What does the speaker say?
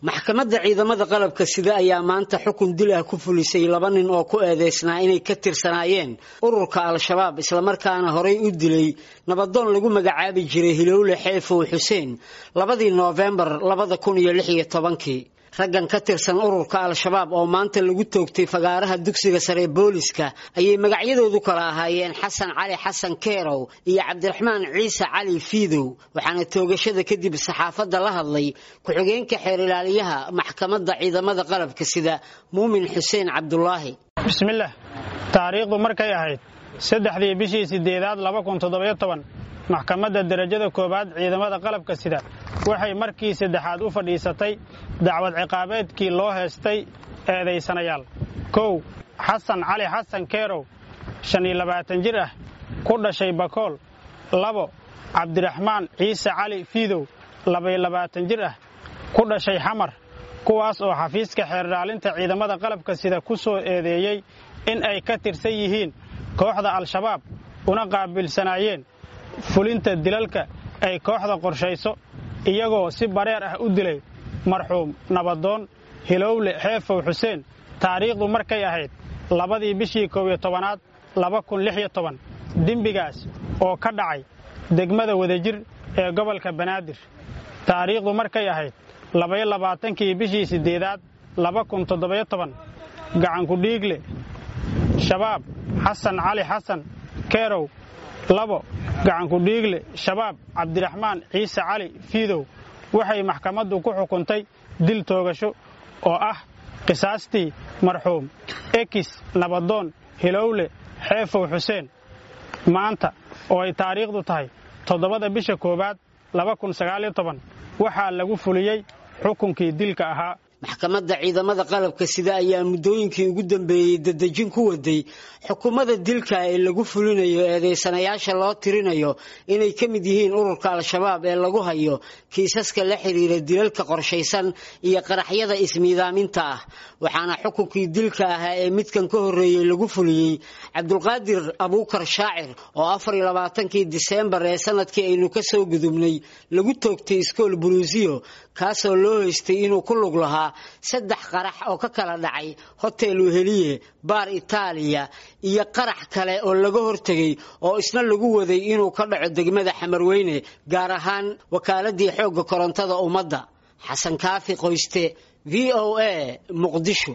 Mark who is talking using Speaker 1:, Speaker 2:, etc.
Speaker 1: maxkamadda ciidamada qalabka sida ayaa maanta xukun dil ah ku fulisay laba nin oo ku eedeysnaa inay ka tirsanaayeen ururka al-shabaab islamarkaana horay u dilay nabadoon lagu magacaabi jiray hilowle xeefow xuseen labadii noofembar labada kun iyo lix iyo tobankii raggan ka tirsan ururka al-shabaab oo maanta lagu toogtay fagaaraha dugsiga sare booliska ayay magacyadoodu kala ahaayeen xasan cali xasan keerow iyo cabdiraxmaan ciise cali fiidow waxaana toogashada kadib saxaafadda la hadlay ku-xigeenka xeer ilaaliyaha maxkamadda ciidamada qalabka sida muumin xuseen cabdulaahi
Speaker 2: bismillaah taariikhdu markay ahayd saddexdii bishii siddeedaad laba kun toddobayo toban maxkamadda derajada koowaad ciidamada qalabka sida waxay markii saddexaad u fadhiisatay dacwad ciqaabeedkii loo heestay eedaysanayaal kow xasan cali xasan keerow shan iyo labaatan jir ah ku dhashay bakool labo cabdiraxmaan ciise cali fiidow labaiyo labaatan jir ah ku dhashay xamar kuwaas oo xafiiska xeerdhaalinta ciidamada qalabka sida ku soo eedeeyey in ay ka tirsan yihiin kooxda al-shabaab una qaabilsanaayeen fulinta dilalka ay kooxda qorshayso iyagoo si bareer ah u dilay marxuum nabadoon hilowle xeefow xuseen taariikhdu markay ahayd labadii bishii koob iyo tobanaad laba kun lix iyo toban dembigaas oo ka dhacay degmada wadajir ee gobolka banaadir taariikhdu markay ahayd labaiyo labaatankii bishii siddeedaad laba kun toddobayo toban gacankudhiigle shabaab xasan cali xasan keerow labo gacankudhiigle shabaab cabdiraxmaan ciise cali fiidow waxay maxkamaddu ku xukuntay dil toogasho oo ah qisaastii marxuum ekis nabadoon hilowle xeefow xuseen maanta oo ay taariikhdu tahay toddobada bisha koowaad laba kun sagaaliyo toban waxaa lagu fuliyey xukunkii dilka ahaa
Speaker 1: maxkamadda ciidamada qalabka sida ayaa muddooyinkii ugu dambeeyey dadejin ku waday xukuumada dilka ee lagu fulinayo eedeysanayaasha loo tirinayo inay ka mid yihiin ururka al-shabaab ee lagu hayo kiisaska la xidhiira dilalka qorshaysan iyo qaraxyada ismiidaaminta ah waxaana xukunkii dilka ahaa ee midkan ka horreeyey lagu fuliyey cabdulqaadir abuukar shaacir oo afar iyo labaatankii diseembar ee sanadkii aynu ka soo gudubnay lagu toogtay iskool buluusiyo kaasoo loo haystay inuu ku lug lahaa saddex qarax oo ka kala dhacay hotel weheliye baar itaaliya iyo qarax kale oo laga hortegay oo isna lagu waday inuu ka dhaco degmada xamarweyne gaar ahaan wakaaladii xoogga korontada ummadda xasan kaafi qoyste v o a muqdisho